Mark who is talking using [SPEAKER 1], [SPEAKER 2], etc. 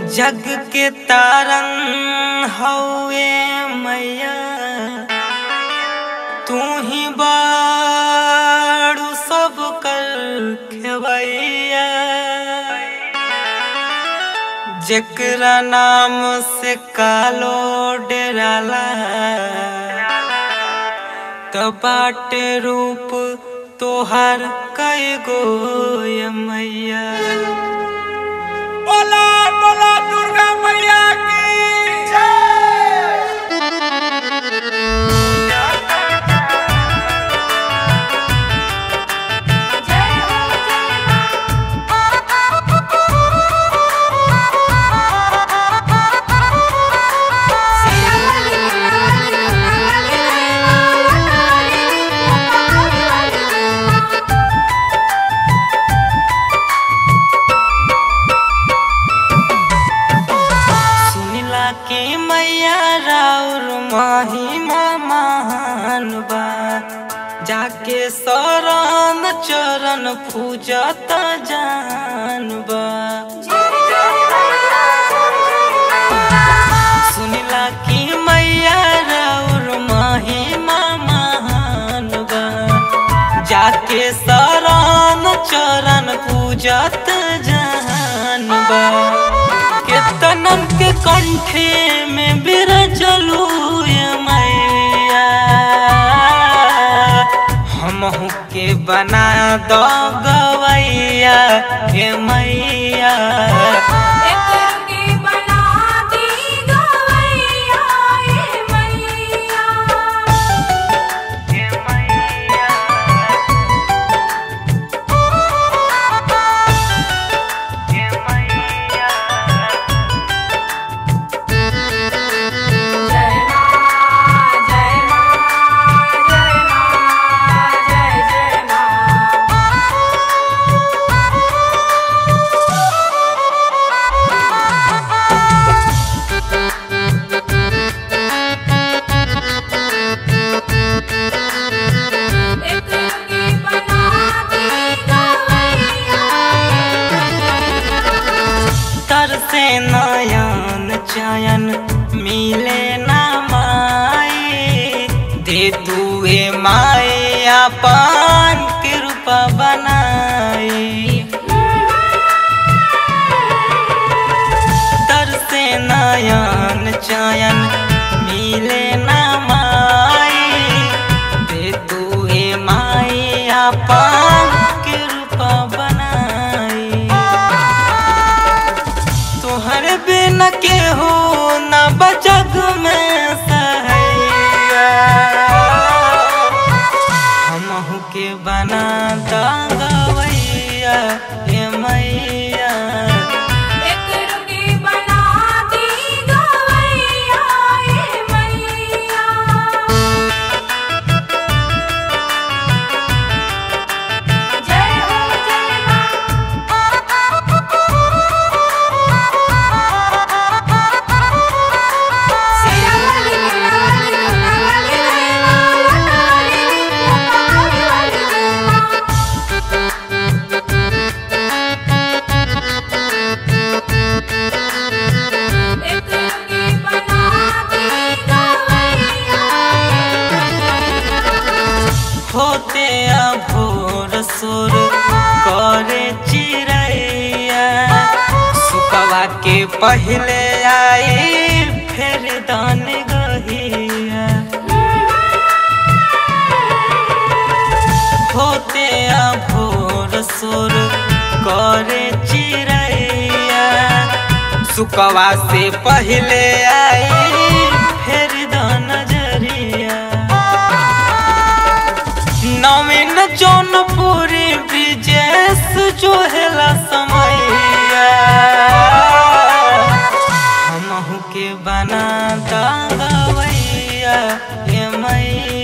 [SPEAKER 1] जग के तारन हवे मैया तू ही बाड़ू सब कर खेवैया जेकरा नाम से कालो डेराला त बाटे रूप तोहर कई गो ये मैया
[SPEAKER 2] बोला बोला दुर्गा मैया की
[SPEAKER 1] सुनिला के मैया राउर महिमा महान बा जाके शरण चरण पूजत जान बा सुनिला की मैया राउर महिमा महान बा जाके शरण चरण पूजत जान बा केतनन के कंठे में बिरजलू ये मैया हमहू के बना दो गवैया हे मैया हे मैया हे मैया तर से नयन चयन मिले ना माए दे दुए माए अपन कृपा बनाई तर से नयन चयन मिले ना माए दे दुए माए अपन कृपा बनाई तोहर बिन के हो न बजग में सहैया हमहू के बना दवैया हे मैया होते भोर सुर करे चिड़ैया सुकवा के पहले आई फिर दान गहिया होते भोर सुर करे चिड़ैया सुकवा से पहले आई फिर दान नजरिया नवीन जौनपुरी ब्रिजेश जो हेला समैया हमहू के बना दवैया हे मैया